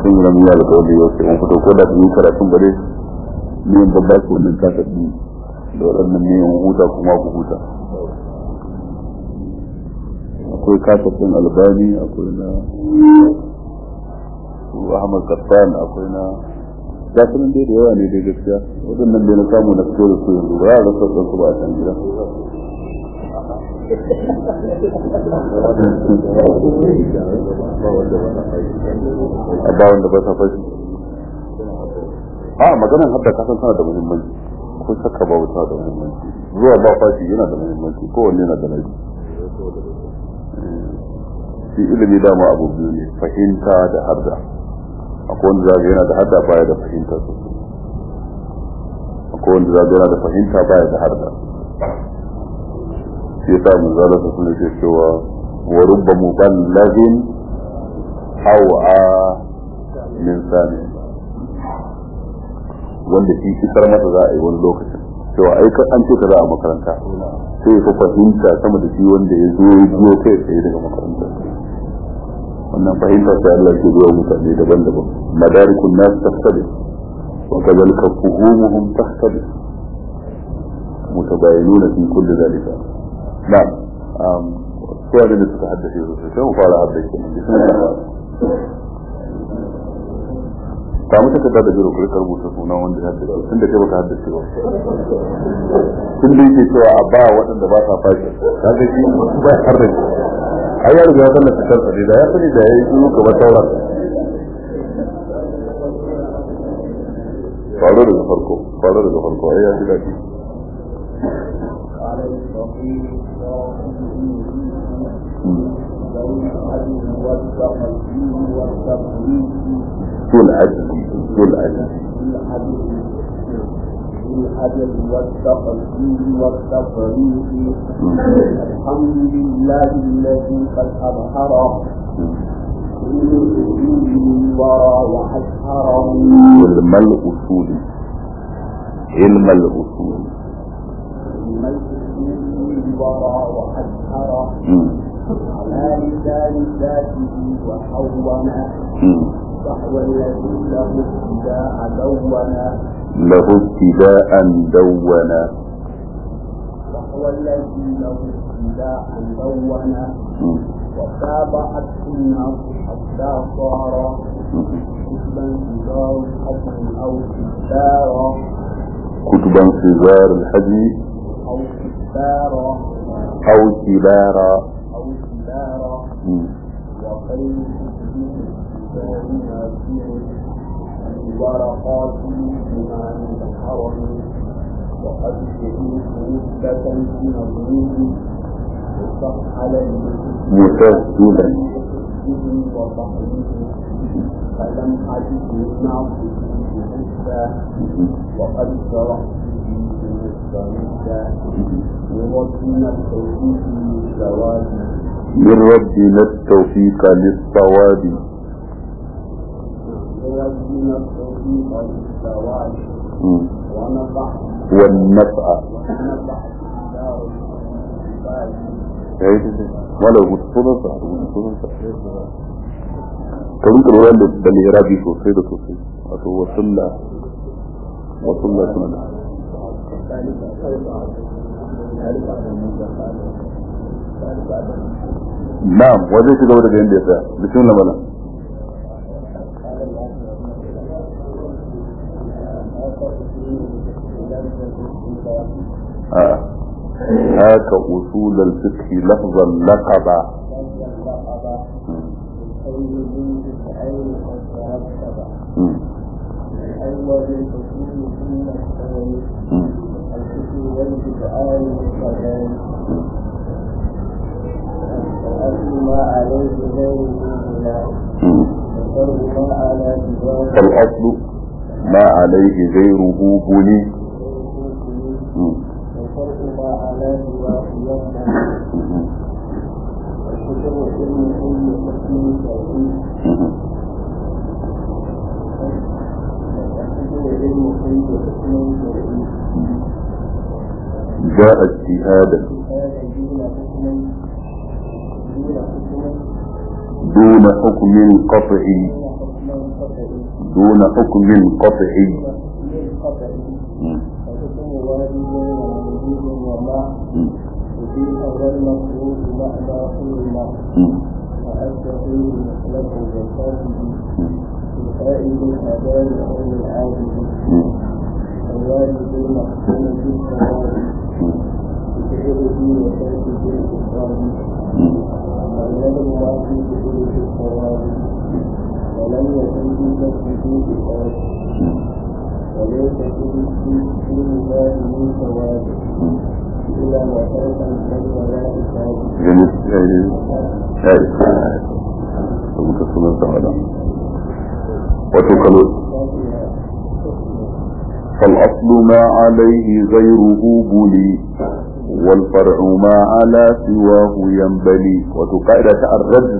sun yi ramuwa da kawai yau sai an fito ko da yi karatun bare ni in babba ko wannan ka tafi da waɗannan ne in huta kuma ku huta akwai kasafin albani akwai na ahmad kassan akwai na ga sunan dai da yawa ne dai gaskiya waɗannan dai na samu na fito da su yanzu ba a rasa su ba a can gida a ba wanda ba sa fashi a maganar hadda kasan tana da muhimmanci ko shakka ba wuta da muhimmanci zuwa ba fashi yana da muhimmanci kowanne yana da laifi shi ilimi dama abu biyu ne fahimta da harda akwai wanda zaga yana da harda baya da fahimta sosai akwai wanda zaga yana da fahimta baya da harda shi yasa mun zala su suna ce cewa wa rubba muballagin aw'a min sani wanda shi isar masa za a yi wani lokacin cewa ai an ce ka za a makaranta sai ka fahimta sama da shi wanda ya zo ya biyo kai tsaye daga makaranta wannan fahimta sai Allah ke zuwa mutane daban-daban madarikun nas taftadi wa kadhalika fuhumuhum tahtadi mutabayinuna fi kulli dhalika na'am um suwa da suka haddace su sai mu fara haddace ne bismillah ta mutu ka da biro kai rubuta sunan wanda ya haddace tun da kai baka haddace ba tun da yake cewa a ba waɗanda ba sa fashi kaga shi ba har da ai ya riga ya sanna fitar sa da ya sani da ya yi shiru kamar sauran faro daga farko faro daga farko ai ya ji daɗi ذو العجز ذو العجز الحجر والتقدير والتفريق الحمد لله الذي قد أظهر الورى وأشهره علم الأصول علم الأصول الورى وأشهره على لسان ذاته وحونا وهو الذي له ابتداء دونا له ابتداء دونا وهو الذي له ابتداء دونا وتابعت الناس حتى صار كتبا صغار الحجم او كبارا كتبا صغار الحجم او كبارا أو كبارا او كبارا وخير كتب ورقات الإمام الحرم وقد شهدت مدة في مظلوم وصح على مسجلا وصحبه فلم أجد مع حتى وقد شرحت في مستمدة لربنا التوفيق للزواج من ربنا التوفيق للصواب لربنا التوفيق للزواج ونفع والنفع ونفع دار wala rubuta sunansa rubuta sunansa ka rinka lura da da lirabi sosai da sosai wato wasulla wasulla suna da na'am wajen shiga daga yadda ya tsaya bismillah malam آه. هاك أصول الفقه لفظا لقبا مم. مم. ما عليه غير مم. فالأصل ما عليه غيره بني مم. والفرق ما على سواه يفهم مم. الشكر علم كل حكم توحيد مم. الشكر علم كل حكم توحيد جاء اجتهادا هذا دون حكم دون حكم دون حكم قطعي دون حكم قطعي دون حكم قطعي من قطعي مم. فحكم وادي بين وجود وما مم. وفيه والمفروض معنى كل ما مم. وأشبه مثله بالفاسد مم. الفائد الأداء أو العاجز مم. الوالد المحكوم بالثواب مم. بفعله وتركه بالإفراد مم. والنذر واجب بفعله الثواب ولم يكن في تسجيل إفراد وليس في في المال من ثواب إلا ما ترك البر ولا إفراد جميل يعني ya isa da muka sunan sa wada wato kalo فالأصل ما عليه غيره بلي والفرع ما على سواه ينبلي وتقاعدة الرجل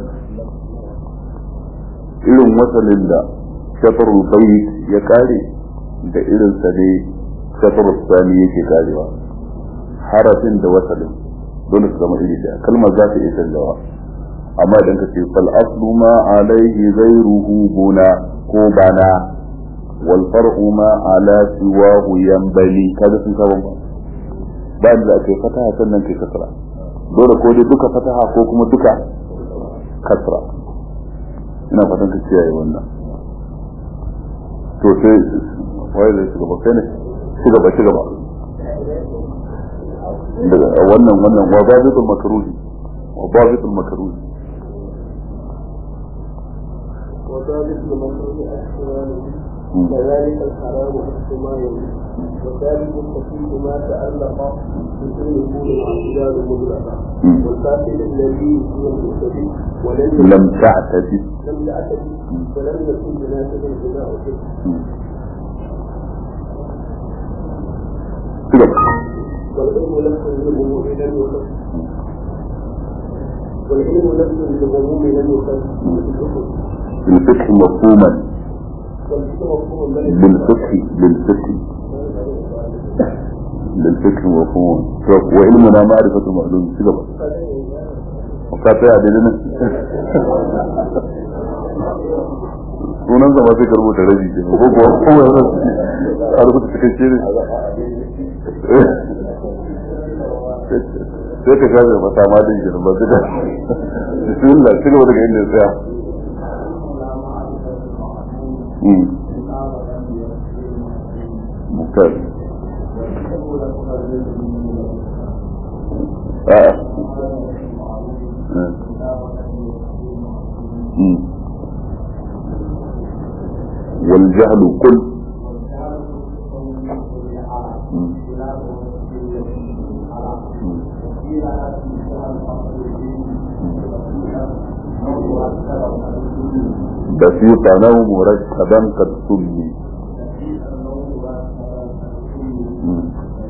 irin wasalin da shafarul bayt ya kare da irin sa ne shafarul sani yake karewa harafin da wasalin dole su zama iri daya kalmar za ta iya canzawa amma idan ka ce fal aslu ma alaihi ghayruhu buna ko bana wal far'u ma ala siwahu yanbali kaga sun saba ba ba da kai fataha sannan kai kasra dole ko dai duka fataha ko kuma duka kasra ina fatan ka kiyaye wannan to sai wai da shi gaba kai ne shi gaba shi gaba daga wannan wannan wa babitul makruhi wa babitul makruhi وذلك لمكروه احتماله كذلك الحرام احتماله وذلك الخفيف ما تألق بكل يكون الاعتدال مطلقا والفاسد الذي هو المعتدي ولم يكن لم تعتدي لم يعتدي ولم يكن بناسب بناء به كده والعلم لفظ للغموم لم يخف والعلم لفظ للغموم لم يخف بالفتح مفهوما والفكر مفهوم بل بالفتح بالفتح بالفتح مفهوما طب وعلمنا معرفة المعلوم كده وكافي عددنا sunan zama sai ka rubuta rabi ke ko kuwa kowa yana a rubuta cikakke ne sai ka shafe mata ma din girin ba su da bismillah ci gaba daga inda ya tsaya Mm. ممتاز آه. آه. مم. والجهل كل مم. بسيطا أو مركبا قد سمي مم.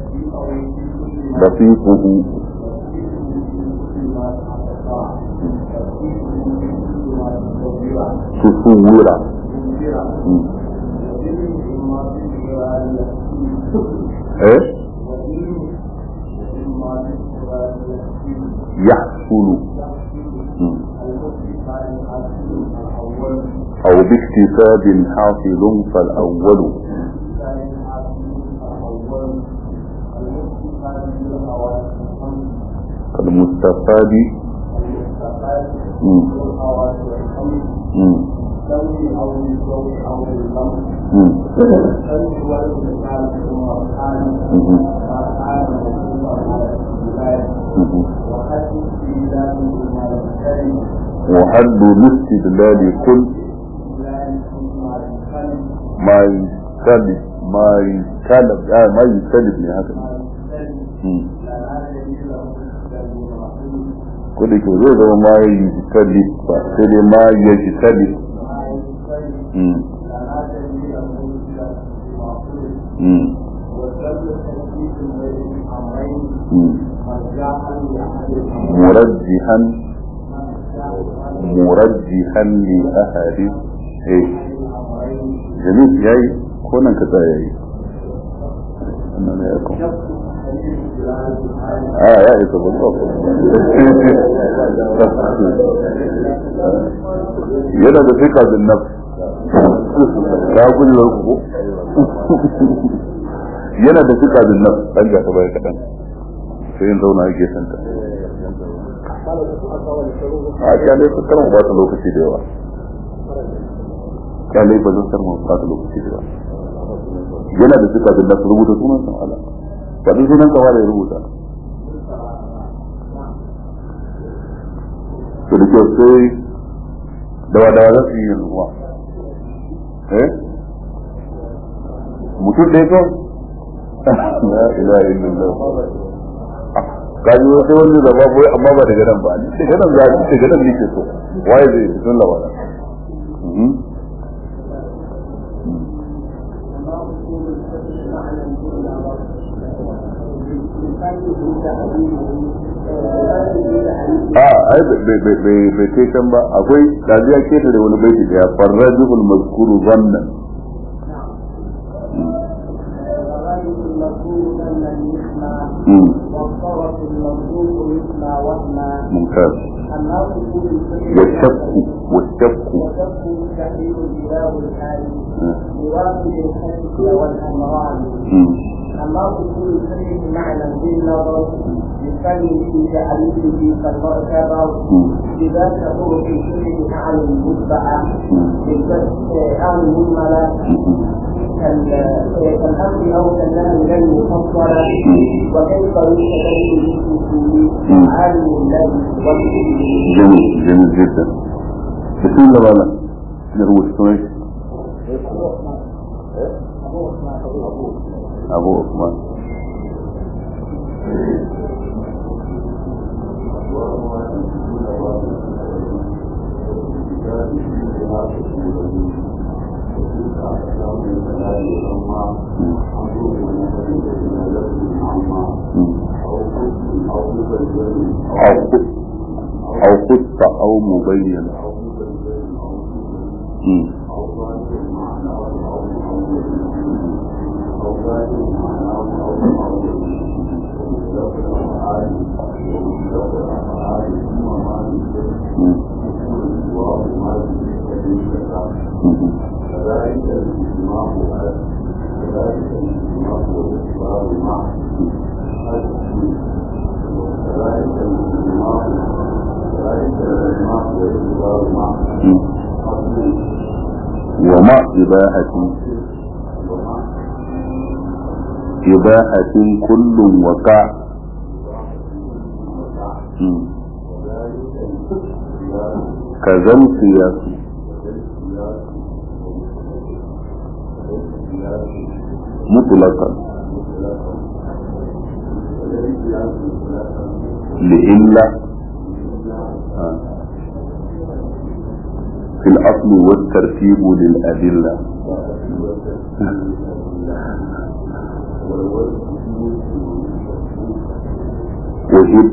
رفيقه تصور مم. ايه يحصل مم. او باكتساب حاصل فالاول كالمستفاد مم. مم. مم. مم. مم. وحد الاستدلال كل ما يستلب ما يستلب آه ما يستلب ne haka ne ko da ke zai zama ma ya yi jitali ba sai dai ma ya jitali مرجحا مرجحا لأحد ايه جميل ياي كونان كتا ياي أنا ياكم اه يا إيسا بالضبط yana da fika bin nafs ka kujerar ku yana da suka bin nan dan ga ta baya kaɗan sai yin zauna yake santa a kyale su karan ba ta lokaci da yawa kyale ba zan karma ba ta lokaci da yawa yana da suka bin nan su rubuta sunan san ala faɗin sunan kawa da ya rubuta to da kyau sai dawa dawa za su yi yanzu kuma eh mutum ɗaya kawai la ilaha illallah kaji wai sai wani zaba boye amma ba daga nan ba ni daga nan za ni daga nan nake so waye zai sun labara a ai bai kai can ba akwai dajiya keta da wani baiti daya farrajul mazkuru zannan والطرف المملوك مثل وهما ممتاز الناس والشك والشك وشك تحرير الإله الحالي بواقع الحدث والأمران الناس كل شيء معنى بالنظر يسمي في تعريفه كالمعتبر بذات طرق الشيء معنى المتبعة أو المهملة كالأمر أو كالنهي غير مفصلة وكيف يستدل بالأصول عالم الذي جميل جميل جدا بسم الله ولا نروح شوي أبو عثمان أو قط أو قط أو مبين مم. مم. مم. مم. ومع إباحة إباحة كل وقع مم. كذا القياس مطلقا لإلا آه. في الأصل والترتيب للأدلة وجد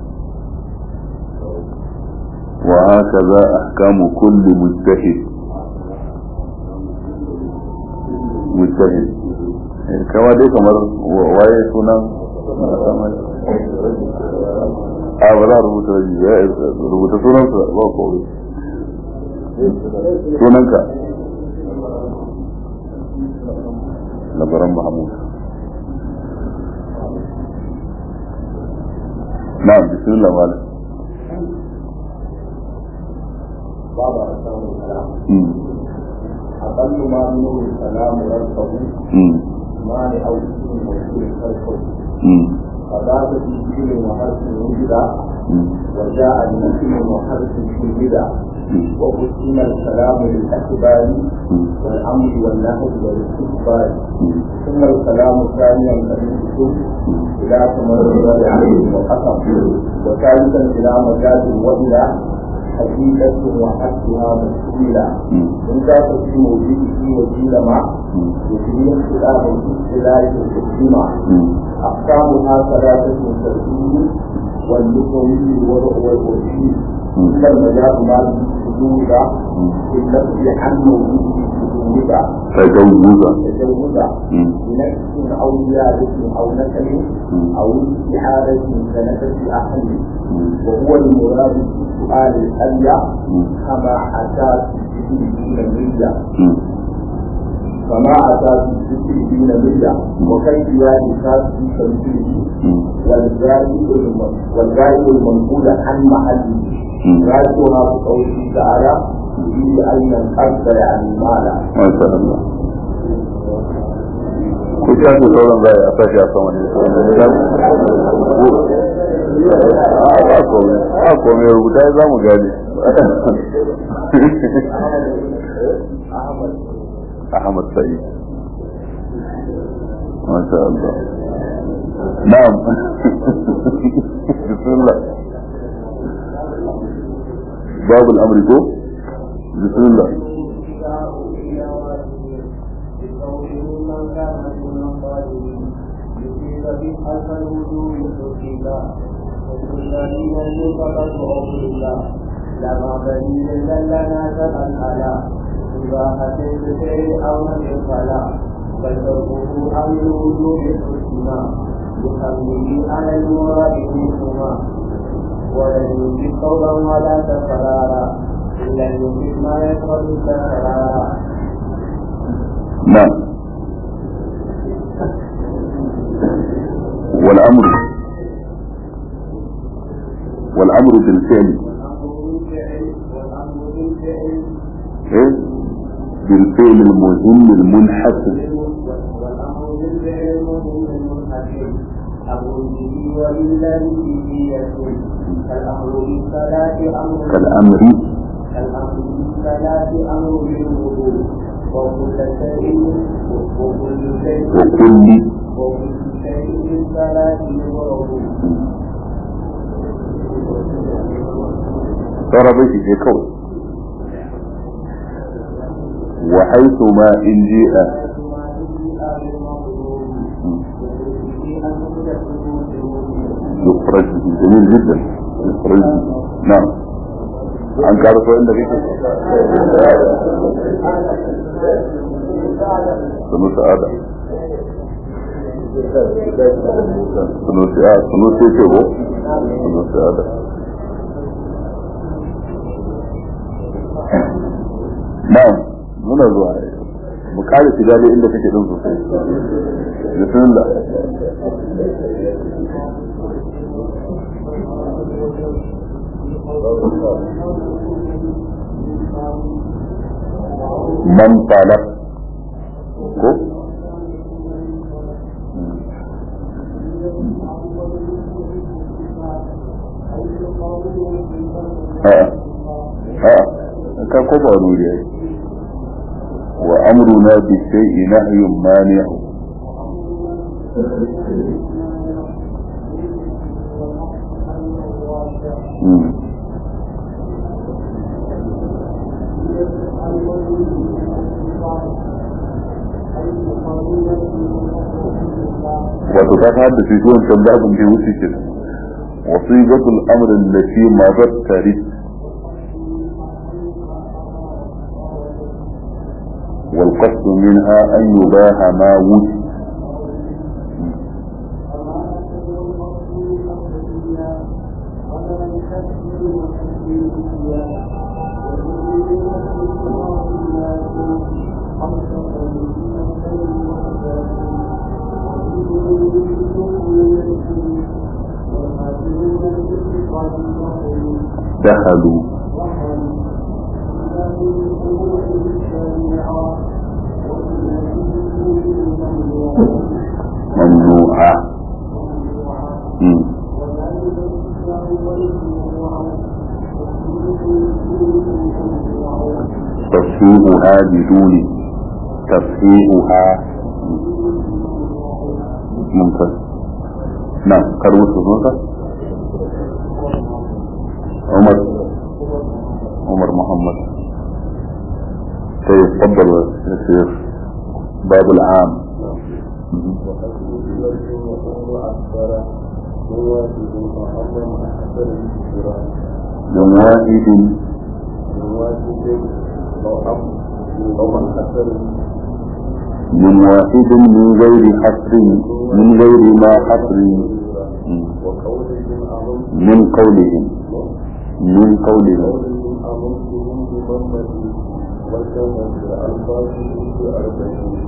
وهكذا أحكام كل مجتهد مجتهد كما دي كمر waye sunan a ba za a rubuta rubuta sunansa ba kowai sunanka labaran mahamud na bismillah malam باب أحكام الكلام أقل ما منه الكلام ربه ما لأو اسم موصول خلقه فذاك في فيل وحرف وجد وجاء بنفي وحرف شهد وقسم الكلام للأخبار والأمر والنهي والاستكبار ثم الكلام ثانيا كالكتب إلى تمرد عليه وقسم وثالثا إلى مجاز وإلى حقيقة وحدها مسؤولة إن ذاك في موجوده وجيل مع يجري اختلاف الاختلاف الحكمة أقسامها ثلاثة ترتيب واللغوي والوضع والوحيد إلا المجاز ما بالسجود بالنفي عن موجوده سجود تجوزا تجوزا بنفس أو زيادة أو نسل أو استعادة كنفس أحد وهو المراد في سؤال الأليا كما أتى في النية فما أتى في الدين ملة وكيفيات الكاس في تمثيله والزائد والزائد المنقول عن محله راجعها بقوله تعالى في أين الأرض يعني مالا ما شاء الله ku shafi sauran zai a sashi a sama ne a kome a kome rubuta za mu gane Ahmad Sa'id ما شاء الله نعم بسم الله باب الأمر كو بسم الله لما بني لنا سبا على إباحة الشيء أو من فلا بل تركه أمر وجوب الحسنى بحمله على المراد منهما ولن يجد قولا ولا تكرارا إلا يجد ما يقبل التكرارا نعم والأمر والأمر بالفعل والأمر بالفعل إيه؟ بالفعل المهم المنحسن والأمر بالفعل المهم المنحسن أمر به ولله به يكون كالأمر بالصلاة أمر كالأمر كالأمر بالصلاة أمر بالوضوء وكل شيء وكل شيء وكل وكل شيء بالصلاة يضرب ترى بيتي في كون وحيث ما إن جاء يخرج به جميل جدا يخرج به نعم عن كارثة عندك ايه سنوس آدم سنوس آدم سنوس يكيبو سنوس آدم نعم muna zuwa mu kare shiga dai inda kake din sosai bismillah man talab ko a'a a'a ka ko ba wani wuri ai wa amruna bi shay'i nahyun mani'u Mm. wato ta hada shi zuwan can babin da wuce ke wasiqatul amr allati madat tarif والقصد منها أن يباح ما وجد دخلوا ممنوعة مم. تصحيحها بدون تصحيحها ممتاز نعم كروت صوتك عمر عمر محمد طيب تفضل يا شيخ باب العام من واحد من واحد من غير حصر من غير ما حصر من قولهم من قولهم وقدمت بألفاظه بأربعين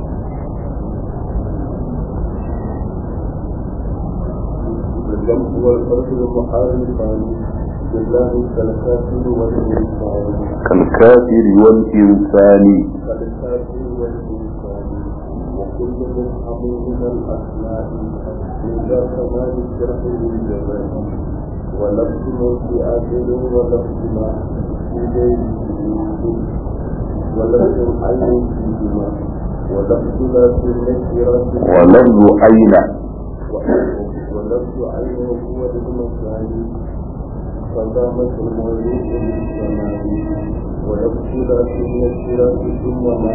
الجمع والفرد المحارفان بالله كالكافر والإنسان كالكافر والإنسان كالكافر والإنسان وكل مفهم من الأسماء من ذا كمال الشرح للجمال ولفظ ما في آخر ولفظ ما في غيره ولفظ عين فيهما ولفظ لا في النكرة ولفظ أين ولفظ عين هو للمكان فقامت المولود للزمان ولفظ لا في النكرة ثم ما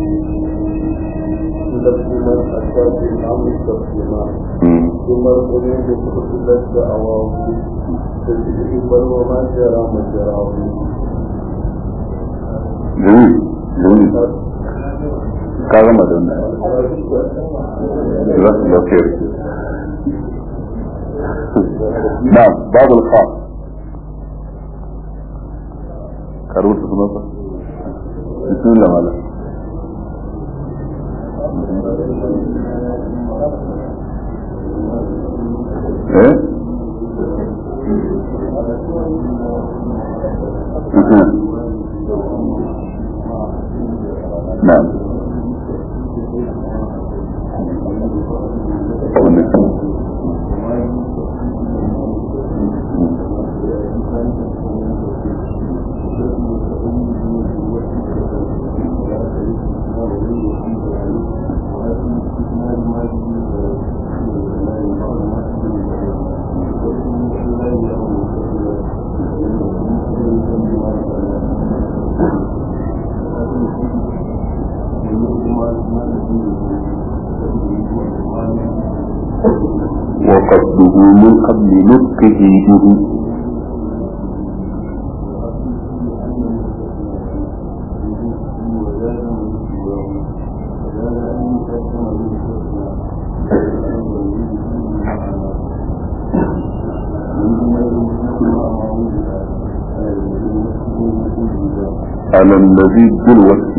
لفظ من أتى بالأمر تقديما ثم القلوب فصلت دعواه تجري بل وما جرى مجراه جميل جميل كلام دون جزاك الله خير نعم باب الخاص كروت سنوسة بسم الله مالا ايه نعم وقصده من قبل نطقه به على الذي بالوقت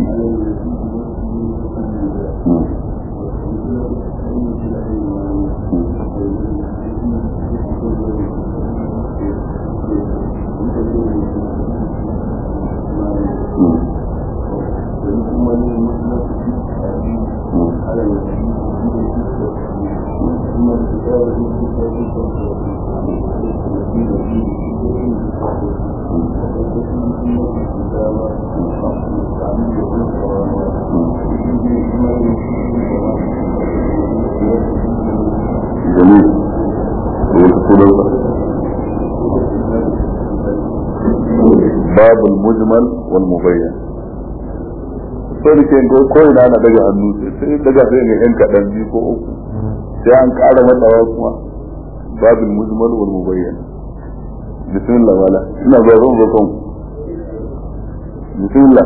جميل باب المجمل والمبين sai da ke ko ko ina na daga hannu sai daga sai ga yan kadan biyu ko uku sai an ƙara matsawa kuma babul mujmal wal mubayyan bismillah wala ina ba zan ba kan bismillah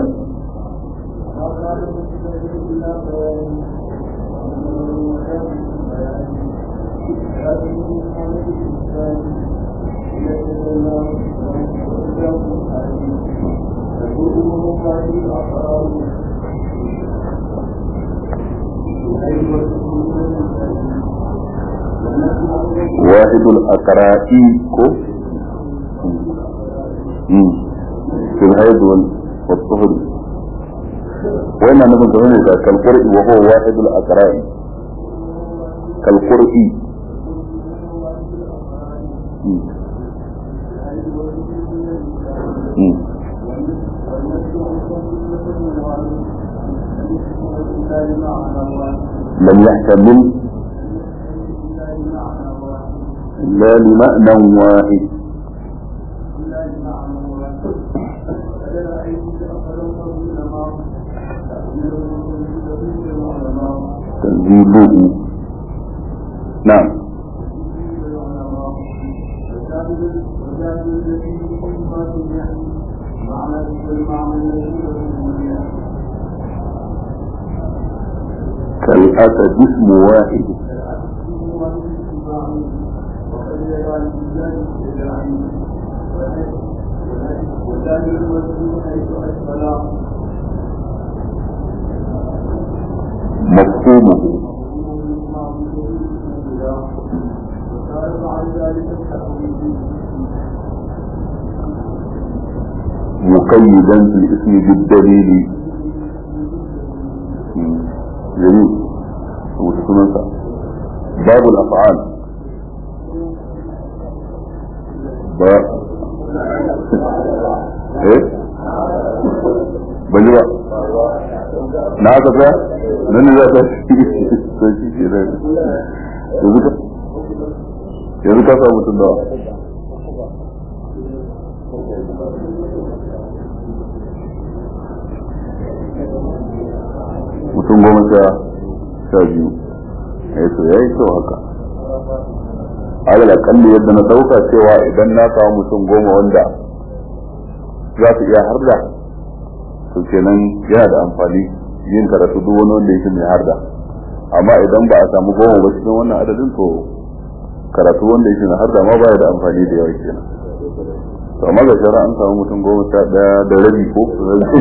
واحد الأقراء كو في الهيد والطهر وين أنا كنت هنا كالقرء وهو واحد الأقراء كالقرء لم يحتمل إلا لمعنى واحد تنزيله نعم كالأسد اسم واحد وكان المسلم حيث أسفل مفهومه مقيدا في الاسم بالدليل جميل باب الافعال باب ايه bani ba na haka fa nan za ta to shi ke da yanzu ka yanzu ka samu mutum da mutum goma sha sha biyu ya to ya yi kyau haka alal akalli yadda na dauka cewa idan na samu mutum goma wanda za su iya harda to kenan yana da amfani yin karatu duk wani wanda yake mai harda amma idan ba a samu goma ba cikin wannan adadin to karatu wanda yake mai harda ma ba da amfani da yawa kenan to amma ga shara an samu mutum goma sha daya da rabi ko da rabi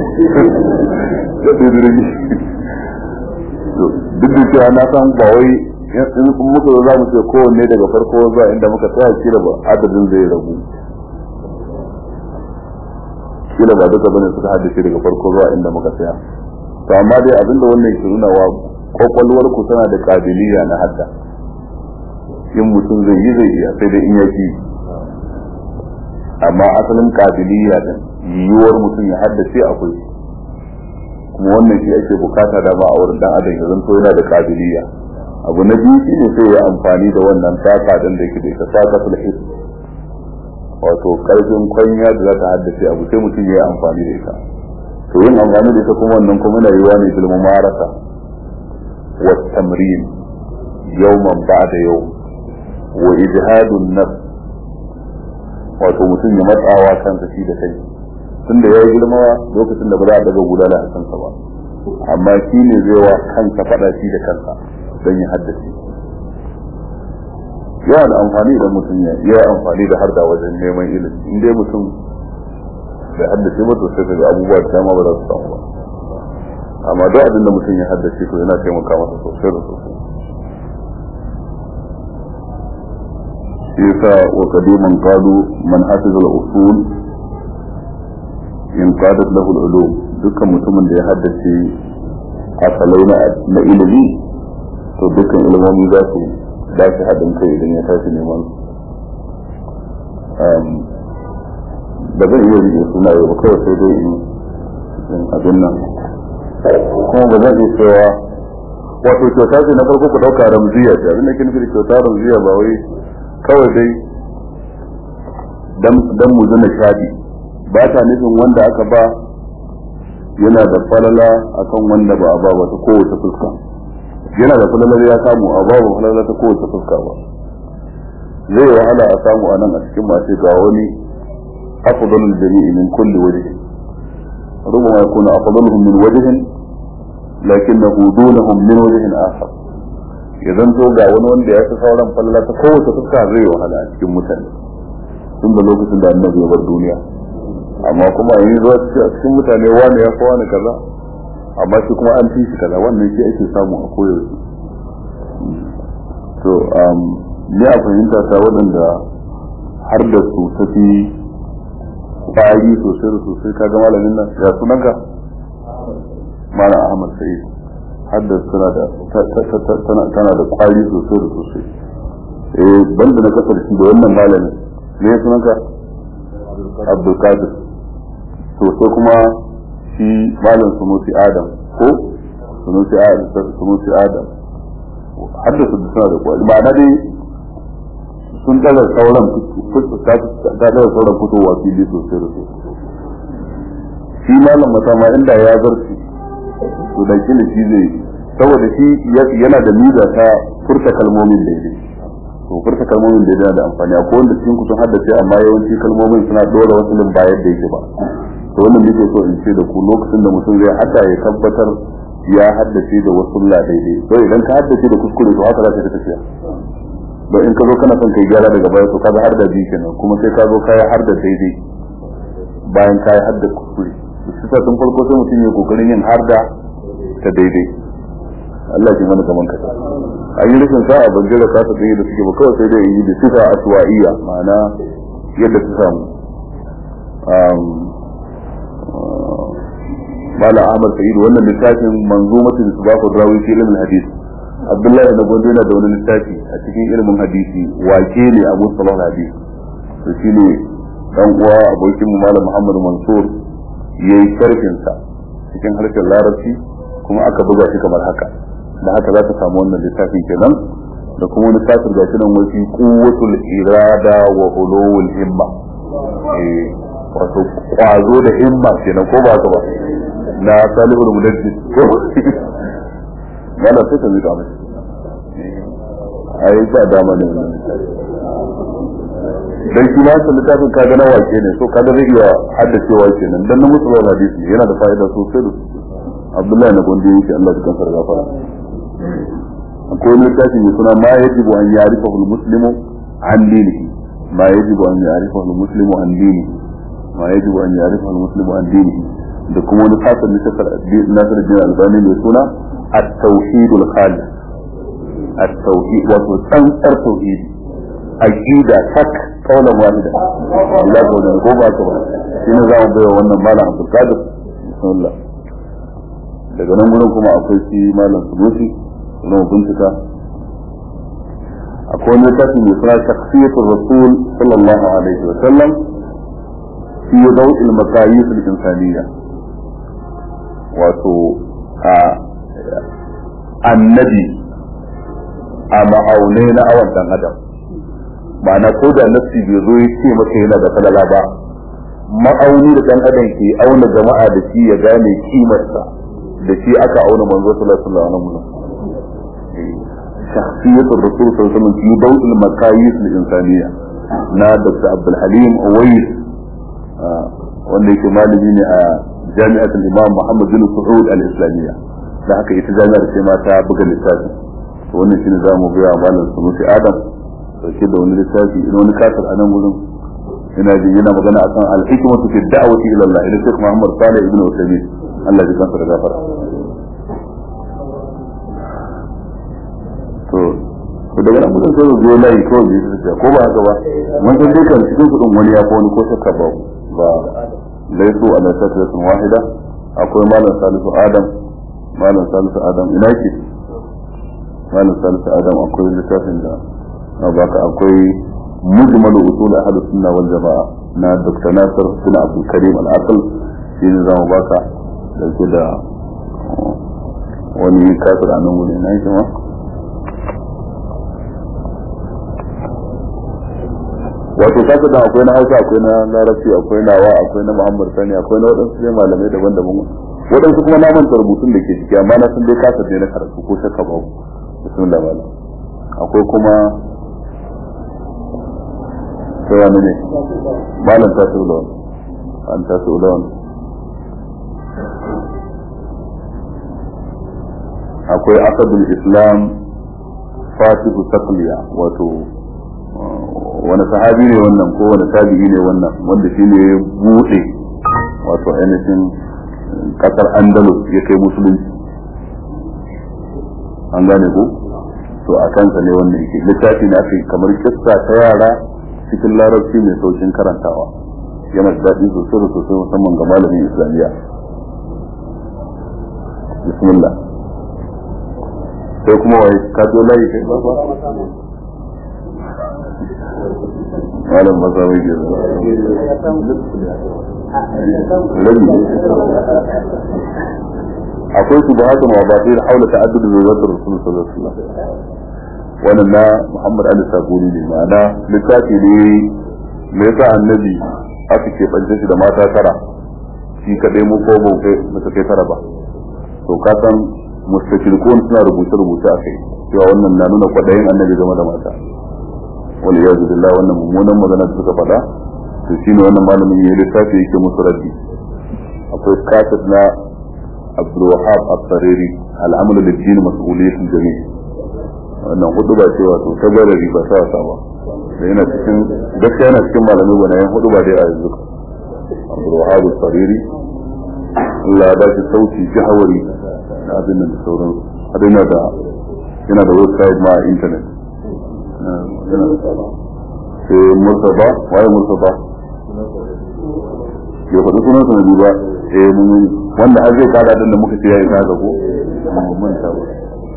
duk da cewa na san ba wai in muka zo za mu ce kowanne daga farko zuwa inda muka tsaya kila ba adadin zai ragu kila ba duka bane suka haddace daga farko zuwa inda muka tsaya to amma dai abinda wannan ke nuna wa kwakwalwar ku tana da kabiliya na hadda in mutum zai yi zai iya sai dai in ya fi amma asalin kabiliya da yiwuwar mutum ya haddace akwai kuma wannan shi ake bukata da ba a wurin dan adam ya zanto yana da kabiliya abu na biyu shine sai ya amfani da wannan taka din da yake da ita taka sulhis wato karfin kwanya da za ta haddace abu sai mutum ya yi amfani da ita to yin amfani da ita kuma wannan kuma yana yiwa ne bil mumarasa wa tamrin yawman ba'da yau wa ijhadun nafs wato mutum ya matsawa kansa shi da kai tunda ya yi girma lokacin da ba za a daga gudana a kansa ba amma shi ne zai wa kansa faɗa shi da kansa don ya haddace yana da amfani idan mutum ya yi amfani da harda wajen neman ilimi in dai mutum bai haddace ba to sai ga abubuwa da dama ba za su samu ba amma duk abin da mutum ya haddace to yana taimaka masa sosai da sosai yasa wa qadiman qalu man hafiza al-usul in qadat lahu al-ulum dukkan mutumin da ya haddace asalai na ilimi to dukkan ilimomi za su ba shi haɗin kai idan ya tashi neman ba zan iya rike suna yau ba kawai sai dai in abin nan kuma ba zan iya cewa wato kyauta ce na farko ku ɗauka ramziya ce abin da ke nufi da kyauta ramziya ba wai kawai dai dan mu zana shaɗi ba ta nufin wanda aka ba yana da falala akan wanda ba a ba wata kowace fuska yana da falalar ya samu a babu falala ta kowace fuska ba zai wahala a samu a nan a cikin masu ga wani afdalul jami'i min kulli wajh rubama yakunu afdaluhum min wajhin lakinnahu dunahum min wajhin akhar idan to ga wani wanda ya fi sauran falala ta kowace fuska zai wahala a cikin mutane tun da lokacin da annabi ya bar duniya amma kuma yanzu zuwa cikin mutane wani ya fi wani kaza amma shi kuma an fi shi kaza wannan shi ake samu a koyaushe to ni a fahimta ta waɗanda har da su ta fi ƙwari sosai da sosai ka ga malamin nan ya sunan ka malam ahmad sa'id har da tana da tana da ƙwari sosai da sosai eh banda na kasar shi da wannan malamin me ya sunan ka abdulkadir to sai kuma shi malam sunusi adam ko sunusi adam sunusi adam haddasa da suna da kwari ma'ana dai sun daga sauran ta daga sauran fitowa fili sosai da sosai shi malam masama inda ya zarce to da kila shi zai saboda shi yana da miza ta furta kalmomin daidai to furta kalmomin daidai yana da amfani akwai wanda cikin kusan haddace amma yawanci kalmomin suna dora wasu ba yadda yake ba to wannan nake so in ce da ku lokacin da mutum zai hada ya tabbatar ya haddace da wasu la daidai to idan ka haddace da kuskure to haka za ka tafiya don in ka zo kana son kai gyara daga baya to ka har da biyu kenan kuma sai ka zo ka har da daidai bayan ka har da kuskure shi sa tun farko sai mutum ya kokarin yin har da ta daidai Allah ya mana kaman ka an yi rashin sa'a ban jira kasa da da suke ba kawai sai dai yi da sifa aswa'iyya ma'ana yadda ta samu mala ahmad sa'id wannan littafin manzumatul isbahu rawi fi ilmin hadith abdullahi da gondo yana da wani littafi a cikin ilimin hadisi wake ne abu salah hadisi to shine dan uwa abokin mu malam muhammad mansur yayi sharhin sa cikin harshen larabci kuma aka buga shi kamar haka da haka za ka samu wannan littafin kenan da kuma wani kafir ga shi nan wasi quwwatul irada wa ulul himma eh wato kwazo da himma kenan ko ba ka ba na salihul mudaddis ko wala sai ka mika mai ai ba dama ne dan shi ma littafin ka ga na wake ne so kaga zai iya haddacewa kenan dan na musu hadisi yana da fa'ida sosai da Abdullahi na gondi yake Allah ya kansar gafara akwai wani littafi mai suna ma yajibu an ya'rifahu al-muslimu an dinihi ma yajibu an ya'rifahu al-muslimu an dinihi ma yajibu an ya'rifahu al-muslimu an dinihi da kuma wani fasar na shakar nasar jin albani mai suna at-tauhidul khalis at-tauhid wato tsantsar tauhidi aqida tak kaulan wahida Allah ko da ko ba ka ba shine za mu bayar wannan malam Abdul Qadir bismillah daga nan gurin kuma akwai shi malam Sunusi na bincika akwai wani tafi mai suna shakhsiyatul rasul sallallahu alaihi wa sallam fi daw'il maqayis al-insaniyya wato a annabi a ma'aunai na awan dan adam ma'ana ko da nafsi bai zo ya ce maka yana da falala ba ma'auni da dan adam ke auna jama'a da shi ya gane kimarsa da shi aka auna manzo sallallahu alaihi wasallam شخصية الرسول صلى الله عليه وسلم في ضوء المقاييس الإنسانية نا دكتور عبد الحليم أويس wanda yake malami ne a jami'atul imam Muhammad bin Saud al-Islamiyya da haka ita jami'ar ce ma ta buga littafi to wannan shine za mu ga malam Sunusi Adam dauke da wani littafi ina wani kasar a nan gurin ina ji yana magana akan al-hikmatu fi da'wati ila Allah ila Sheikh Muhammad Salih ibn Uthaymeen Allah ya kansa da gafara to ko daga nan mutum sai zo layi kawai bai su ko ba haka ba mun san dukkan cikin kudin wani ya ko wani ko shakka ba ba laisu ala sakratin wahida akwai malam salisu adam malam salisu adam ina ke malam salisu adam akwai littafin da na baka akwai mujmalu usul ahlu sunna wal jamaa na dr nasir bin abdul karim al aql shi ne zamu baka dauke da wani kasar a nan wuri na yi ma wato kasa da akwai na hausa akwai na larabci akwai nawa akwai na muhammad sani akwai na waɗansu ne malamai daban-daban waɗansu kuma na manta rubutun da ke ciki amma na san dai kasa ne na karatu ko shakka ba bismillah malam akwai kuma sai wani ne malam ta su da an ta su da akwai asadul islam fatihu takliya wato wani sahabi ne wannan ko wani tabi'i ne wannan wanda shi ne ya buɗe wato ainihin kasar andalus ya kai musulunci an gane ko to a kansa ne wannan yake littafi na kai kamar kissa ta yara cikin larabci mai saukin karantawa yana da daɗi sosai da sosai musamman ga malamin islamiyya bismillah sai kuma wai ka zo layi kai ba ba malam maza mai ke akwai su ba haka mawabatai haula ta'addudu da zakar rasul sallallahu alaihi wasallam wannan na Muhammad Ali Sabuni ne ma'ana littafi ne me yasa annabi aka ke bance shi da mata tara shi kadai mu ko mu kai mata kai tara ba to ka san mustashirikun suna rubuce rubuce a kai cewa wannan na nuna kwadayin annabi game da mata wal iyadu billah wannan mummunan magana da suka faɗa to shine wannan malamin yayi littafi yake musu raddi akwai kasat na Abdul Wahab Al-Sariri al-amalu lid-din mas'uliyatul jami' wannan hudu ba cewa to ta gara riba ta wasa ba da yana cikin gaskiya yana cikin malamai bana yan hudu ba dai a yanzu Abdul Wahab Al-Sariri Allah ya dace sauti jahawari da abin nan da sauran har yana da yana da website ma a internet sai murtaba waye murtaba ya faɗi sunan sa na ba eh mun wanda har zai kada din da muka ce yayi kaga ko mun manta ba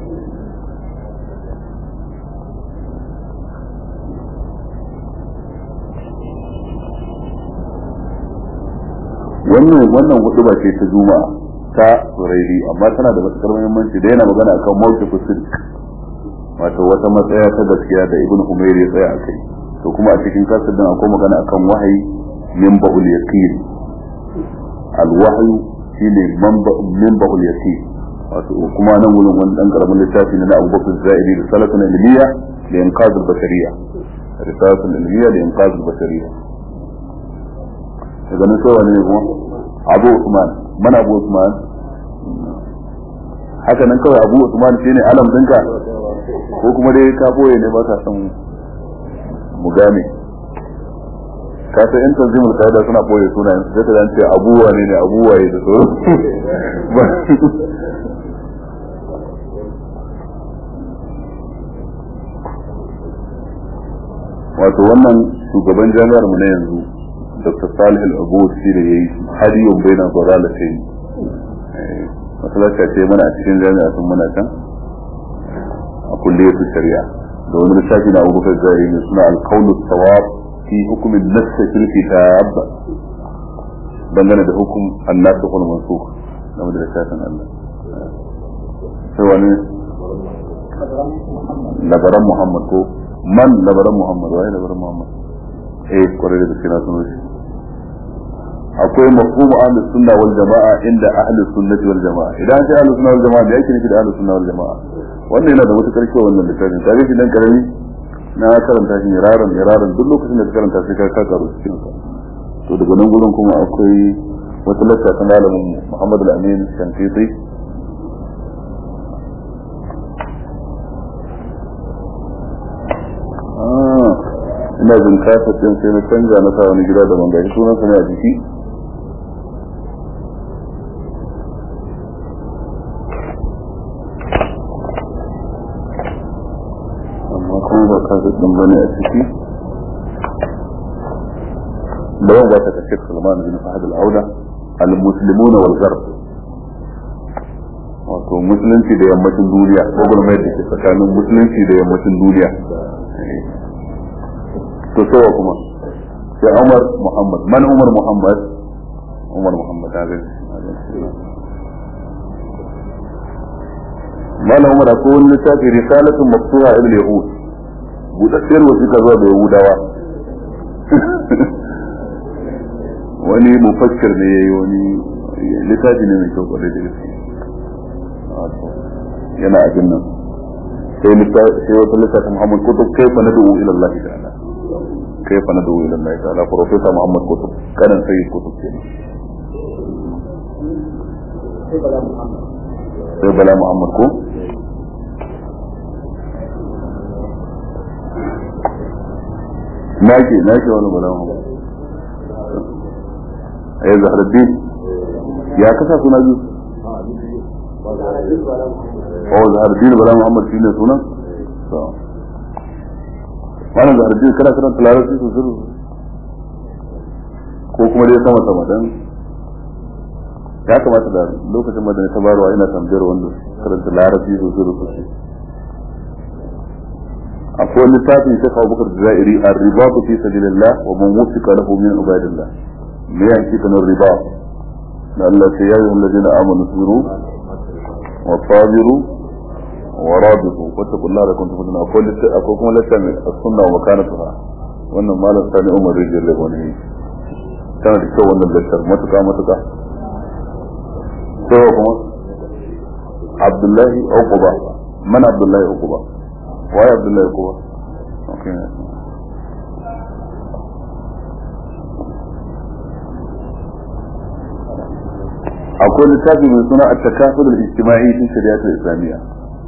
wannan wannan hudu ba ce ta juma'a ta surairi amma tana da matukar muhimmanci da yana magana akan mawqifus sidq wato wata matsaya ta gaskiya da ibnu umayr ya tsaya akai to kuma a cikin kasar din akwai magana akan wahayi min ba'ul yaqin al wahyu shine min ba'ul yaqin wato kuma nan wurin wani dan karamin littafi na Abu Bakr Zaidi da salatun ilmiya da inqaz al bashariyya risalatun ilmiya da inqaz al bashariyya daga nan sai wani ne kuma Abu Usman man Abu Usman haka nan kawai Abu Usman shine alam dinka ko kuma dai ka boye ne ba ka san mu gane ka san in tanzimul qaida suna boye sunayen sai ka ce abuwa ne ne abuwa ne da so wato wannan shugaban jami'ar mu na yanzu Dr. Salih Al-Abud shi da yayi hadiyun baina dalalatain masalaka ce mana a cikin jami'a sun muna can a kulliyar shari'a da wani lissafi na abubakar zai ne suna alkaunu sawab fi hukumin nassa fil kitab dangane da hukum annasu kun mansukh game da lissafin Allah sai wani labaran Muhammad ko man labaran Muhammad wai labaran Muhammad eh kwarai da gaske na sunan shi akwai mafhumu ahlus sunna wal jamaa inda ahlus sunnati wal jamaa idan sai ahlus sunna wal jamaa me yake nufi da ahlus sunna wal jamaa wannan yana da matukar kyau wannan littafin kare shi dan karami na karanta shi iraran iraran duk lokacin da ka karanta sai ka ka karu cikin sa to daga nan gurin kuma akwai wata lakka ta malamin Muhammad al-Amin Shankiti ina jin kasa din sai na canja na sa wani gida da ban gashi sunan sa ne a jiki amma kuma ba kasa din bane a ciki da yau ba ta kashe Sulman bin Fahad al-Auda al-muslimun wal gharb wato musulunci da yammacin duniya ko gurmai da ke tsakanin musulunci da yammacin duniya to sai kuma sai Umar Muhammad man Umar Muhammad Umar Muhammad ta gani Malam Umar ko wani littafi risalatun mafsuha ibn Yahud budaddiyar wasiƙa zuwa da Yahudawa wani mufakkir ne yayi wani littafi ne mai kyau kwarai da gaske yana a nan sai wata littafin Muhammad Kutub kaifa nadu ila Allah ta'ala كيف ندعو الى الله تعالى بروفيسور محمد كتب كان سيد كتب كده sai bala muhammad ko nake nake wani bala muhammad ai zahraddin ya kasa suna biyu oh zahraddin bala muhammad shine sunan wannan da harbi kana karanta larabci su zuru ko kuma dai sama sama dan ya kamata da lokacin da ta barwa ina tambayar wanda karanta larabci su zuru su ce akwai wani littafin shi kawo bukar jazairi a ribatu fi sabilillah wa man wufika lahu min ibadillah me ya ce kana riba da Allah sai ya yi alladina amanu sabiru wa sabiru ورابطوا واتقوا الله لكم تفضلون أقول أقول كما لسه السنة ومكانتها وأن ما لم ثاني أمر رجل لبنه كانت تكون wannan lashar matuka matuka sai kuma Abdullahi Uquba man Abdullahi Uquba wai Abdullahi Uquba okay akwai littafi mai suna at-takaful al-ijtima'i fi shari'at al-islamiyya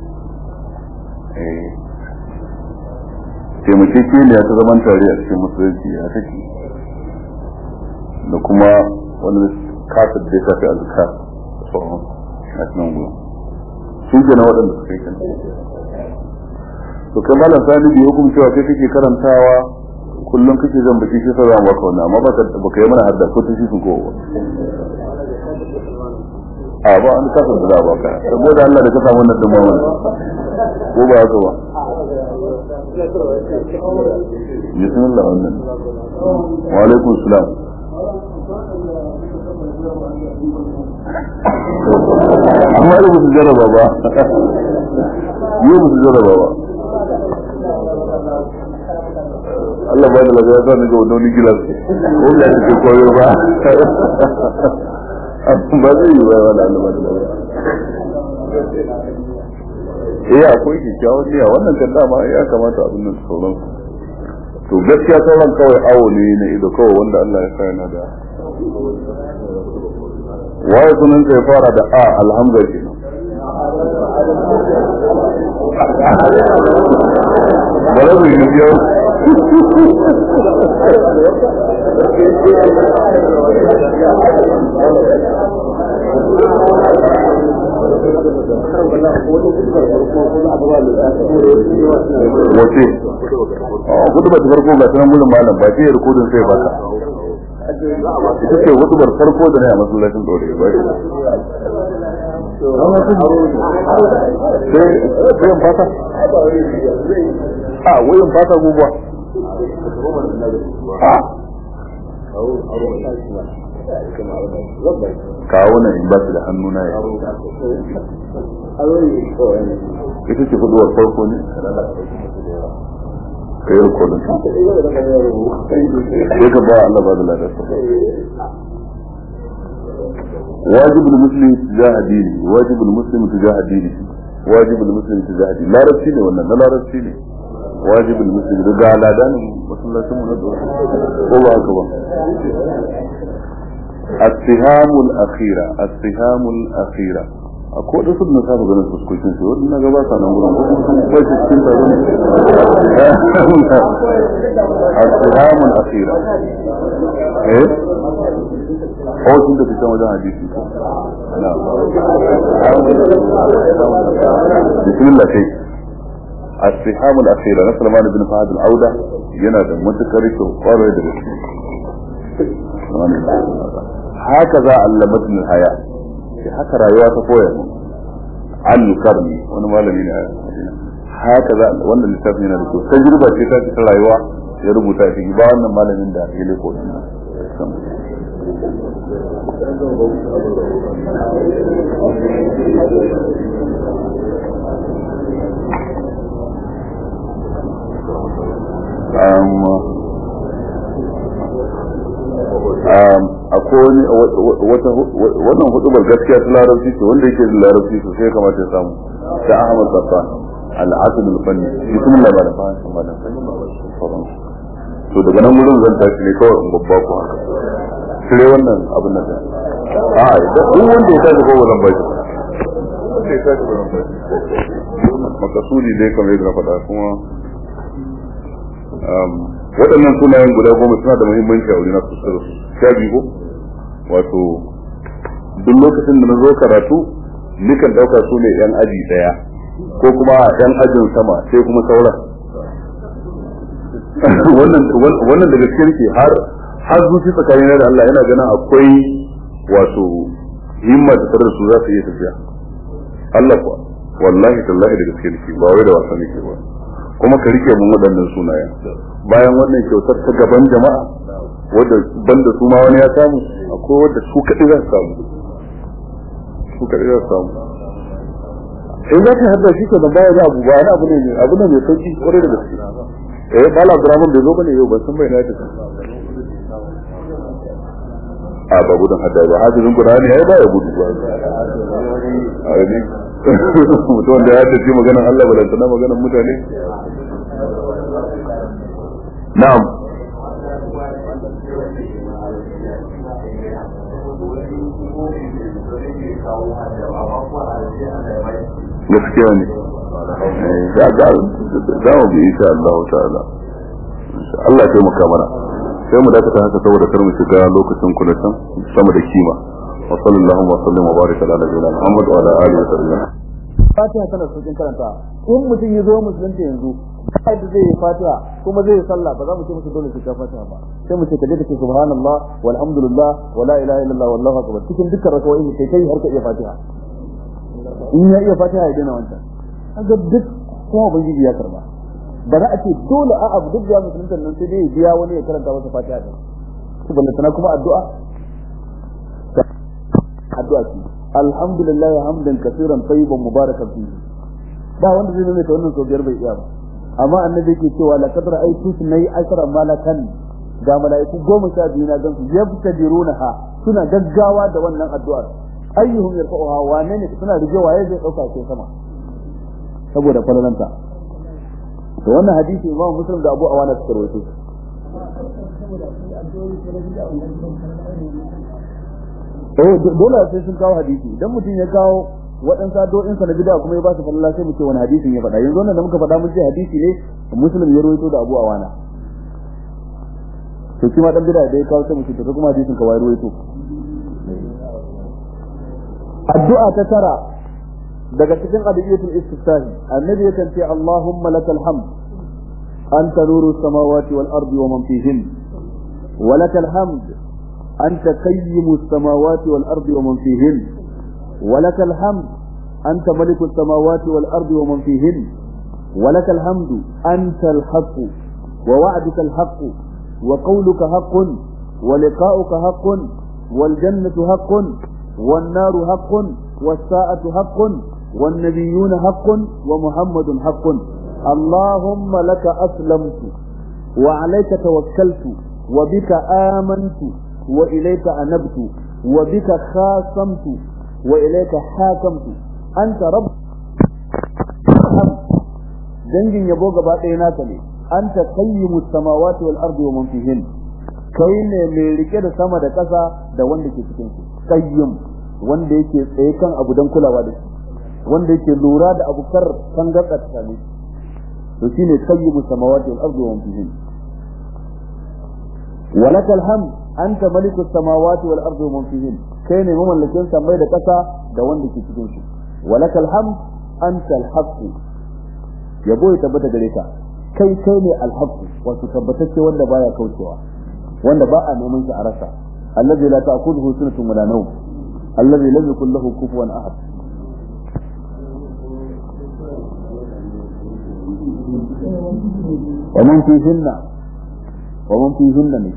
taimakekeniya ta zaman tare a cikin musulunci ya take da kuma wani kasar da ya shafi azkar sauran a cikin gudu su ke na waɗanda suka yi kenan to kai malam sani bi hukum cewa kai kake karantawa kullum kake zan baki shi sai zan baka wannan amma baka baka yi mana hadda ko tashi sun ko a ba an kasa da za a baka saboda Allah da ka samu wannan din mamman ko ba haka ba bismillah wannan wa alaikum salam amma da su jarraba ba yi ba su jarraba ba Allah ba da lafiya ya sa ni ga wani gilas ko ya ce koyo ba ba zai yi ba wala Allah ba da lafiya eh akwai kyakkyawan niyya wannan kan dama ya kamata abin nan sauran to gaskiya sauran kawai awo ne na ido kawai wanda Allah ya sa yana da waye sunan sai fara da a alhamza kenan bare mu yi yau wace hudu ba ta farko ga sunan gudun malam ba ce rikodin sai baka ita ce hudubar farko da na yi a masallacin dore ba sai sai fata a wayin fata guguwa kawo nan in ba su da hannu na ya ita ce hudubar farko ne ka yi rikodin sai ka ba Allah ba da ladarsa واجب المسلم تجاه دينه واجب المسلم تجاه دينه واجب المسلم تجاه دينه لا ربشي ne wannan la rabshi ne واجب المسلم da ga ladan masallacin mu na ko ba haka ba السهام الأخيرة السهام الأخيرة akwai da sun nasa ganin fuskokin su wani na gaba sa nan gurin bai su cikin ta zama السهام الأخيرة ايه هو كنت في كما جاء حديثي نعم بسم الله شيء السهام الأخيرة نسل مان بن فهد العودة ينادى متكرك وقال يدرس هكذا علمتني الحياة haka rayuwa ta koya mu an karni wani malami ne haka za wannan littafin yana da kyau tajriba ce ta ta rayuwa ya rubuta shi ba wannan malamin da ya leko din akwai wata wannan hudubar gaskiya ta larabci ce wanda yake da larabci sosai ya kamata ya samu ta Ahmad Safan al-Asad al-Fanni bismillah ba da fahimta ba da to daga nan gurin zan tashi ne kawai in babba ku haka cire wannan abin nan a idan duk wanda ya tashi kowa zan bashi wanda ya tashi zan bashi makasudi dai kamar yadda na faɗa kuma waɗannan sunayen guda goma suna da muhimmanci a wuri na kusa da su sha biyu wato duk lokacin da na zo karatu nikan ɗauka su ne yan aji ɗaya ko kuma yan ajin sama sai kuma sauran wannan daga cikin ke har har zuci tsakanin da Allah yana ganin akwai wato himma da tare da su za su iya tafiya Allah kuwa wallahi tallahi daga cikin ke ba wai da wasa ne ke ba kuma ka rike mun waɗannan sunayen bayan wannan kyautar ta gaban jama'a wadda banda su ma wani ya samu akwai wadda su kaɗai za su samu su kaɗai za su samu in za ka hadda shi kenan bayan abu ba wani abu ne abu ne mai sauki kwarai da gaske eh bala abdurrahman bai zo bane yau ban san bai na tafi a ba gudun hadda ba hadisin qur'ani ai ba ya gudu ba a ne mutum wanda ya tafi maganar Allah balantana maganar mutane na'am gaskiya ne za mu bi insha Allah ta'ala Allah ya taimaka mana sai mu dakata haka saboda kar mu shiga lokacin kula sama da kima wa sallallahu wa sallam wa baraka ala nabiyina muhammad wa ala alihi wa sahbihi fatiha tana saukin karanta in mutum ya zo musulunta yanzu ba da zai yi fatiha kuma zai yi sallah ba za mu ce musu dole su ka fatiha ba sai mu ce ka je ka ce subhanallah walhamdulillah wa la ilaha illallah wallahu akbar cikin dukkan rakawoyi ne kai kai har ka iya fatiha in ya iya fatiha ya daina wancan kaga duk kuma ubangiji ya karba ba za a ce dole a abu duk da musulunta nan sai dai ya biya wani ya karanta masa fatiha din subhanahu tana kuma addu'a addu'a ce alhamdulillah hamdan kaseeran tayyiban mubarakan fihi ba wanda zai nuna ta wannan sau biyar bai iya ba amma annabi yake cewa la kadra ay tusnai ashara malakan ga malaiku goma sha biyu na gansu yabtadirunaha suna gaggawa da wannan addu'ar ayyuhum yarfa'uha wane ne suna rige waye zai dauka ke sama saboda falalanta to wannan hadisi imamu muslim da abu awana suka rawaito eh dole sai sun kawo hadisi idan mutum ya kawo waɗansu addu'o'in sa na bid'a kuma ya ba su falala sai mu ce wani hadisin ya faɗa yanzu wannan da muka faɗa mun ce hadisi ne muslim ya rawaito da abu awana to shi ma dan bid'a da ya kawo sai mu ce to kuma hadisin ka wai rawaito addu'a ta tara daga cikin adiyatul istiftahi annabi yakan ce allahumma lakal hamd anta nuru samawati wal ardi wa man fihin wa lakal hamd anta qayyimu samawati wal ardi wa man fihin wa lakal hamd anta maliku samawati wal ardi wa man fihin wa lakal hamdu anta al haqq wa wa'duka al haqq wa qawluka haqqun wa liqa'uka haqqun wal jannatu haqqun والنار حق والساعة حق والنبيون حق ومحمد حق اللهم لك أسلمت وعليك توكلت وبك آمنت وإليك أنبت وبك خاصمت وإليك حاكمت أنت رب dangin yabo gaba ɗaya naka ne anta qayyimus samawati wal ardi wa man fihin kai ne mai rike da sama da ƙasa da wanda ke cikin su qayyim wanda yake tsaye kan abu dan kulawa da shi wanda yake lura da abu kar kan gatsa tsane to shine qayyimus samawati wal ardi wa man fihin walakal hamd anta malikus samawati wal ardi wa man fihin kai ne mamallakin samai da ƙasa da wanda ke cikin su walakal hamd anta al haqq yabo ya tabbata gare ka kai kai ne al haqq wato tabbatacce wanda baya kaucewa wanda ba a neman shi a rasa allazi la ta'khudhuhu sunatun wala nawm allazi lam yakul lahu kufuwan ahad ومن فيهن ومن فيهن ne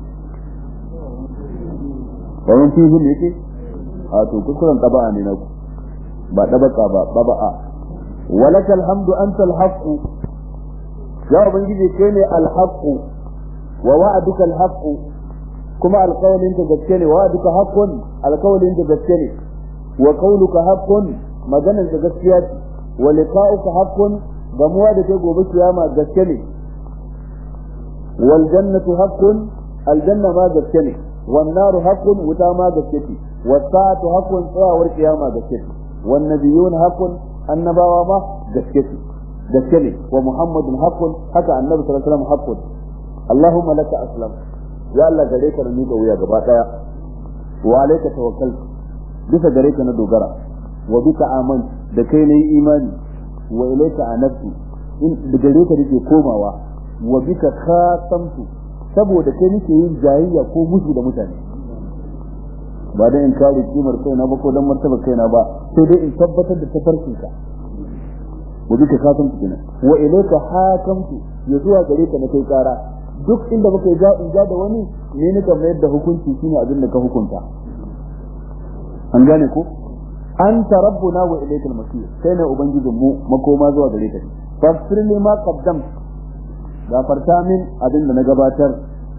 ومن فيهن yake a to kuskuren taba'a ne na ku ba tabaka ba taba'a walakal hamdu antal haqq ya ubangiji kai ne al haqq wa wa'aduka al haqq kuma alqawlin ka gaske ne wa'aduka haqqun alqawlin ka gaske ne wa qawluka haqqun maganar ka gaskiya ce wa liqa'uka haqqun gamuwa da kai gobe kiyama gaske ne wal jannatu haqqun aljanna ma gaske ne wan naru haqqun wuta ma gaske ce was sa'atu haqqun tsayawar kiyama gaske ce wan nabiyun haqqun annabawa ma gaske ce gaske ne wa muhammadun haqqun haka annabi sallallahu alaihi wasallam haqqun allahumma laka aslam ya Allah gare ka na miƙa wuya gaba daya wa alayka tawakkaltu bisa gare ka na dogara wa bika aman da kai na yi imani wa ilaika anabtu in da gare ka nake komawa wa bika khasamtu saboda kai nake yin jayayya ko musu da mutane ba dan in kare kimar kaina ba ko dan martaba kaina ba sai dai in tabbatar da tafarkin ka wa bika khasamtu kenan wa ilaika hakamtu ya zuwa gare ka na kai kara duk inda muka yi in ja da wani ne nika mayar da hukunci shine abin da ka hukunta an gane ko anta rabbuna wa ilaykal masir kai ne ubangijin mu makoma zuwa gare ka fasir ne ma qaddam gafarta min abin da na gabatar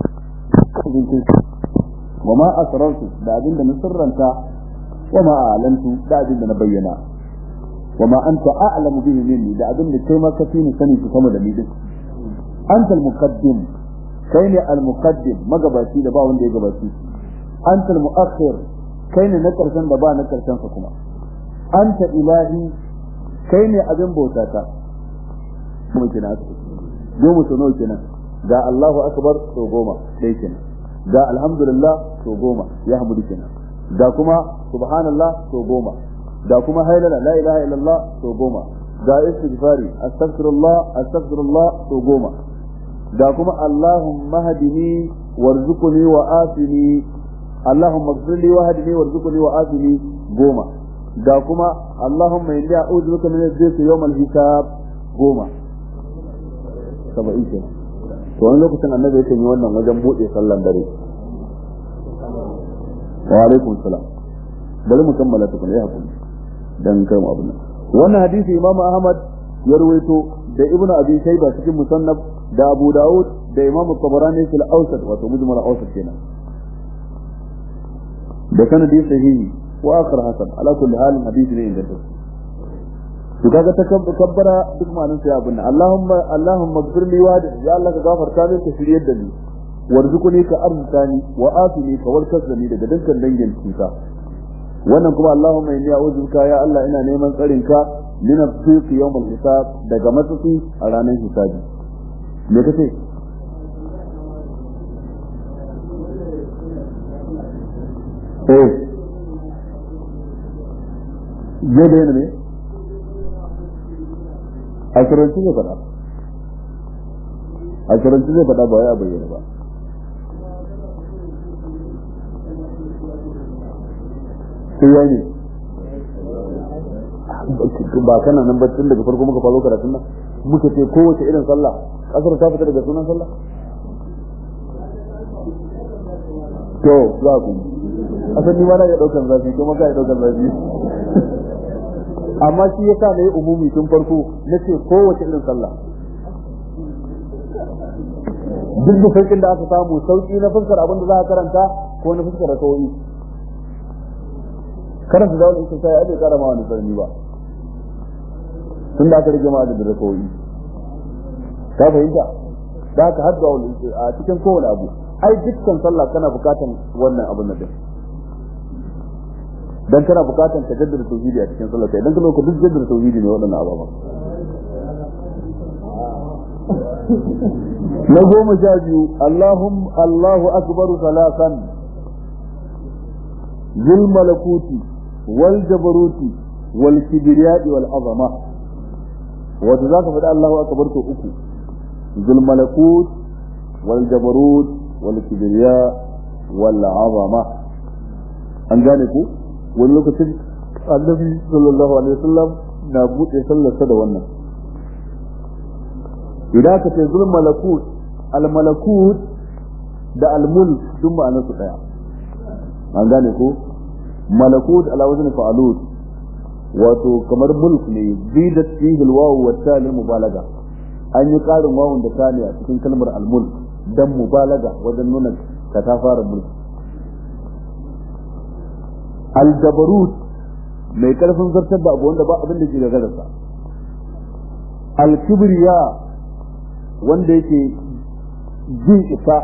wa ma asrartu da abin da na sirranta wa ma a'lantu da abin da na bayyana wa ma anta a'lamu bihi minni da abin da kai ma ka fi ni sani su sama da ni din anta al-muqaddim kai ne al-muqaddim magabaci da ba wanda ya gabaci anta al-mu'akhir kai ne na karshen da ba na karshen sa kuma anta ilahi kai ne abin bauta ta kuma kina aka goma so nawa kenan ga Allahu akbar so goma dai kenan ga alhamdulillah so goma ya hamdu kenan ga kuma subhanallah to goma ga kuma hailala la ilaha illallah to goma ga istighfari astaghfirullah astaghfirullah to goma ga kuma allahumma hadini warzuqni wa afini allahumma ighfirli wa hadini warzuqni wa afini goma ga kuma allahumma inni a'udhu bika min adh-dhikri yawm al-hisab goma saba'in kenan to wani lokacin annabi yake yi wannan wajen buɗe sallan dare wa alaikum salam bari mu kammala tukun ya hakuri dan kai mu abin nan wannan hadisi imam ahmad ya rawaito da ibn abi shayba cikin musannaf da abu daud da imam tabarani fil awsat wato mujmal awsat kenan da sanadi sahihi wa akhar hasan ala kulli hal hadisi ne inda to kaga ta kabbara duk ma'anar sai abin nan Allahumma Allahumma ighfirli wa ya Allah ka gafarta min ka shiryar da ni warzuqni ka arzutani wa afini ka warkar da ni daga dukkan dangin cuta wannan kuma Allahumma inni a'udhu bika ya Allah ina neman tsarin ka min as-siq yawm al-hisab daga matsatsi a ranar hisabi me kace eh je da ne a turanci zai faɗa a turanci zai faɗa ba ya bayyana ba sai ya ne ba kana nan baccin daga farko muka faro karatun nan muka ce kowace irin sallah kasar ta fita daga sunan sallah to za ku asan ni ma na iya daukan zafi kuma ka iya daukan zafi amma shi yasa na yi umumi tun farko na ce kowace irin sallah duk da sauƙin da aka samu sauƙi na fuskar abin da za a karanta ko na fuskar da kawai karanta da wani sai ya bai kara ma wani sarni ba tun da aka rage ma da da kawai ka fahimta da aka hadda wani a cikin kowane abu ai dukkan sallah kana bukatan wannan abin nan din dan kana bukatan ka jaddada tauhidi a cikin sallah idan ka zo ka duk jaddada tauhidi ne waɗannan ababa na goma sha biyu Allahum Allahu akbar salasan zul malakuti wal jabaruti wal kibriyai wal azama wato zaka faɗi Allahu akbar to uku zul malakut wal jabarut wal kibriya wal azama an gane ku wani lokacin annabi sallallahu alaihi wasallam na buɗe sallarsa da wannan idan ka ce zulm malakut al malakut da al mulk duk ma'anar su daya an gane ko malakut ala wazn fa'alut wato kamar mulk ne zidat fihi al wawu wa ta lil mubalaga an yi karin wawun da ta ne a cikin kalmar al mulk dan mubalaga wajen nuna ka ta fara mulki al jabarut mai karfin zartar da abu wanda ba abin da ke da garasa al kibriya wanda yake jin isa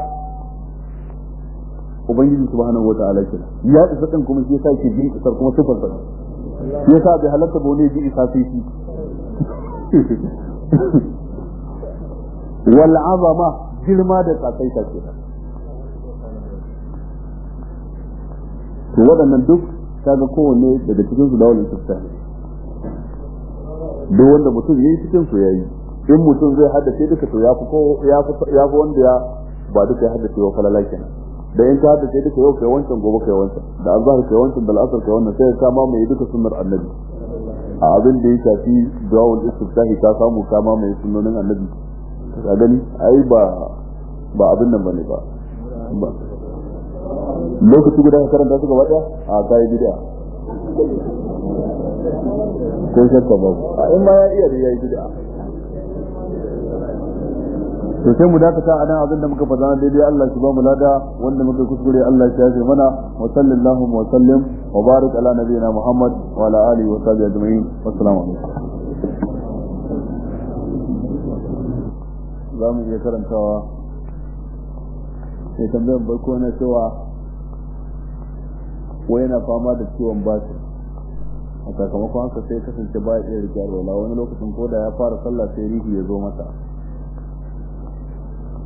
ubangiji subhanahu wa ta'ala kira ya isa din kuma shi yasa yake jin isar kuma sifar sa shi yasa bai halatta ba ne ji isa sai shi wal azama girma da tsakaita ke to waɗannan duk kaga kowanne daga cikin su da wani sifta duk wanda mutum yayi cikin su yayi in mutum zai haddace duka to ya fi ko ya fi ya fi wanda ya ba duka ya haddace wa falala kenan da in ka haddace duka yau kai wancan gobe kai wancan da azhar kai wancan da al'asr kai wannan sai ka ma mai duka sunnar annabi a abin da ya shafi du'aul istiftahi ka samu ka ma mai sunnonin annabi ka gani ai ba ba abin nan bane ba lokaci guda ka karanta su gaba daya a kai bid'a ko shakka ba a in ma ya iya da yayi bid'a to sai mu dakata a nan abinda muka faɗa daidai Allah shi ba mu lada wanda muka kuskure Allah shi yafe mana wa sallallahu wa sallim wa barik ala nabiyina Muhammad wa ala alihi wa sahbihi ajma'in wassalamu alaikum za mu iya karantawa sai tambayar barko na cewa wai yana fama da ciwon basir a sakamakon haka sai kasance ba ya iya rike alwala wani lokacin ko da ya fara sallah sai rihi ya zo masa